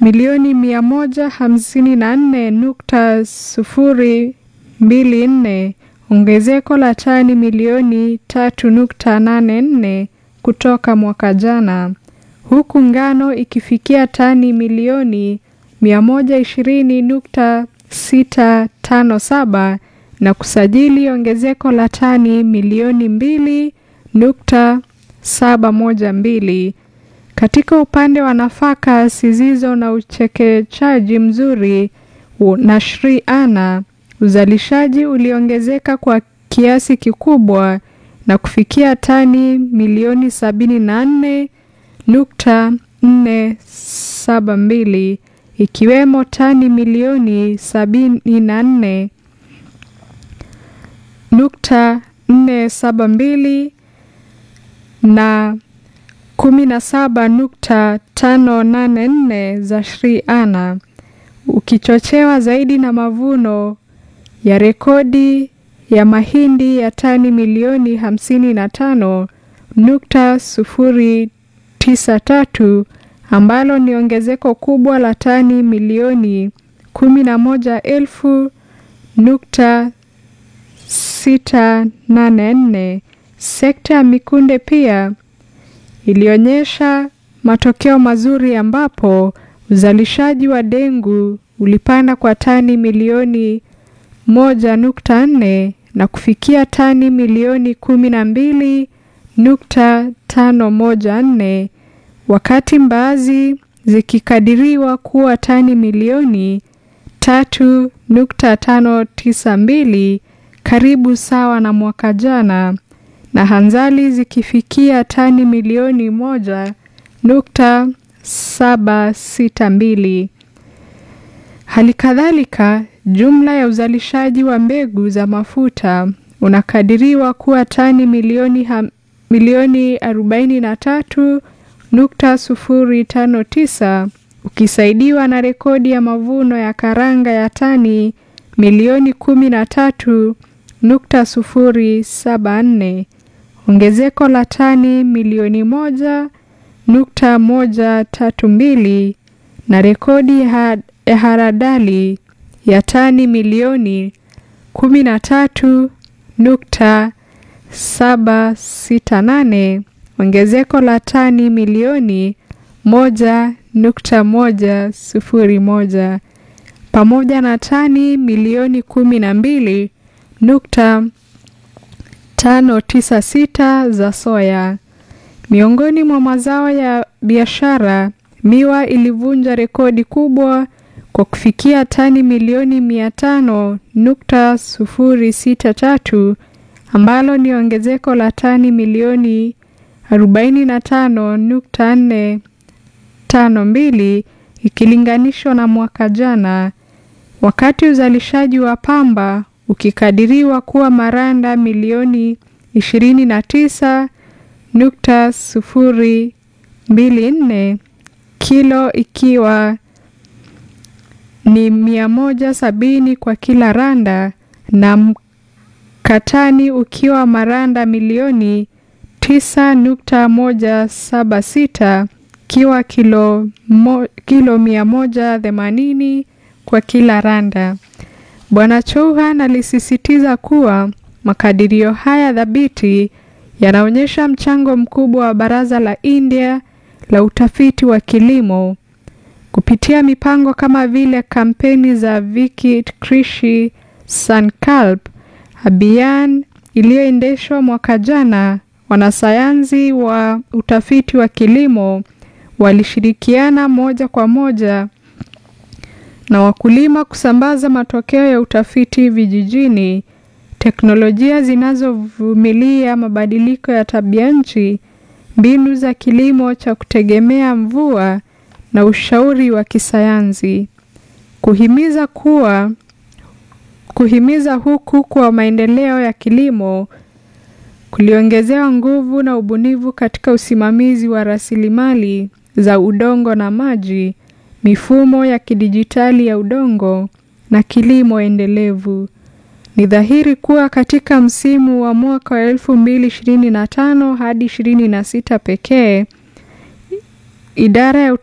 milioni mia moja hamsini na nne nukta sufuri mbili nne ongezeko la tani milioni tatu nukta nane nne kutoka mwaka jana, huku ngano ikifikia tani milioni mia moja ishirini nukta sita tano saba na kusajili ongezeko la tani milioni mbili nukta saba moja mbili. Katika upande wa nafaka zisizo na uchekechaji mzuri na Sri Ana, uzalishaji uliongezeka kwa kiasi kikubwa na kufikia tani milioni sabini na nne nukta nne saba mbili ikiwemo tani milioni sabini na nne nukta nne saba mbili na kumi na saba nukta tano nane nne za Sri Ana ukichochewa zaidi na mavuno ya rekodi ya mahindi ya tani milioni hamsini na tano nukta sufuri tisa tatu ambalo ni ongezeko kubwa la tani milioni kumi na moja elfu nukta sita nane nne. Sekta ya mikunde pia ilionyesha matokeo mazuri ambapo uzalishaji wa dengu ulipanda kwa tani milioni moja nukta nne na kufikia tani milioni kumi na mbili nukta tano moja nne wakati mbaazi zikikadiriwa kuwa tani milioni tatu nukta tano tisa mbili karibu sawa na mwaka jana na hanzali zikifikia tani milioni moja nukta saba sita mbili. Hali kadhalika jumla ya uzalishaji wa mbegu za mafuta unakadiriwa kuwa tani milioni, ham, milioni arobaini na tatu nukta sufuri tano tisa ukisaidiwa na rekodi ya mavuno ya karanga ya tani milioni kumi na tatu nukta sufuri saba nne ongezeko la tani milioni moja nukta moja tatu mbili na rekodi ya haradali ya tani milioni kumi na tatu nukta saba sita nane ongezeko la tani milioni moja nukta moja sufuri moja pamoja na tani milioni kumi na mbili nukta tano tisa sita za soya. Miongoni mwa mazao ya biashara, miwa ilivunja rekodi kubwa kwa kufikia tani milioni mia tano nukta sufuri sita tatu ambalo ni ongezeko la tani milioni arobaini na tano nukta nne tano mbili ikilinganishwa na mwaka jana, wakati uzalishaji wa pamba ukikadiriwa kuwa maranda milioni ishirini na tisa nukta sufuri mbili nne kilo ikiwa ni mia moja sabini kwa kila randa na mkatani ukiwa maranda milioni tisa nukta moja saba sita ikiwa kilo, mo, kilo mia moja themanini kwa kila randa. Bwana Chauhan alisisitiza kuwa makadirio haya thabiti yanaonyesha mchango mkubwa wa Baraza la India la Utafiti wa Kilimo kupitia mipango kama vile kampeni za Vikit Krishi Sankalp Abhiyan iliyoendeshwa mwaka jana. Wanasayansi wa utafiti wa kilimo walishirikiana moja kwa moja na wakulima kusambaza matokeo ya utafiti vijijini, teknolojia zinazovumilia mabadiliko ya tabia nchi, mbinu za kilimo cha kutegemea mvua na ushauri wa kisayansi. Kuhimiza kuwa kuhimiza huku kwa maendeleo ya kilimo kuliongezewa nguvu na ubunifu katika usimamizi wa rasilimali za udongo na maji, mifumo ya kidijitali ya udongo na kilimo endelevu. Ni dhahiri kuwa katika msimu wa mwaka wa elfu mbili ishirini na tano hadi ishirini na sita pekee idara ya